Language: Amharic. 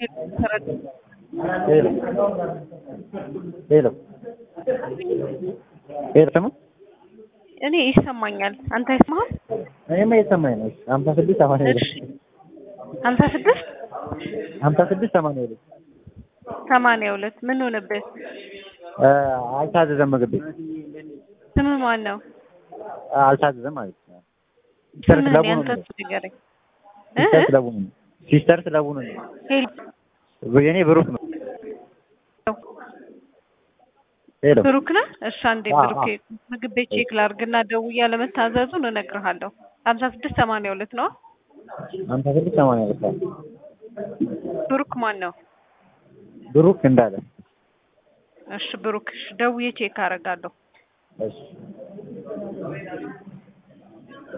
ሄሎ ሄሎ ሄሎ ስማ እኔ ይሰማኛል። አንተ አይሰማህም? እኔማ እየሰማኝ ነው። ሀምሳ ስድስት ሰማንያ ሁለት እሺ ሀምሳ ስድስት ሀምሳ ስድስት ሰማንያ ሁለት ሰማንያ ሁለት ምን ሆነብህ? አልታዘዘም ምግብ ቤት ስምህ ማን ነው? አልታዘዘም ማለት ነው። ሲስተር ስምህን ስለቡኑ ያንተ ነው። ንገረኝ። ሲስተር ስለቡኑ ነው። ሲስተር ስለቡኑ ነው። ሄሎ የኔ ብሩክ ነው። ሄሎ ብሩክ ነህ? እሺ አንዴ አዎ፣ ብሩክ አዎ። ምግብ ቤት ቼክ ላድርግና ደውዬ አለመታዘዙን እነግርሃለሁ። ሀምሳ ስድስት ሰማንያ ሁለት ነው። ሀምሳ ስድስት ሰማንያ ሁለት አዎ። ብሩክ ማን ነው? ብሩክ እንዳለ እሺ ብሩክ እሺ፣ ደውዬ ቼክ አደርጋለሁ። እሺ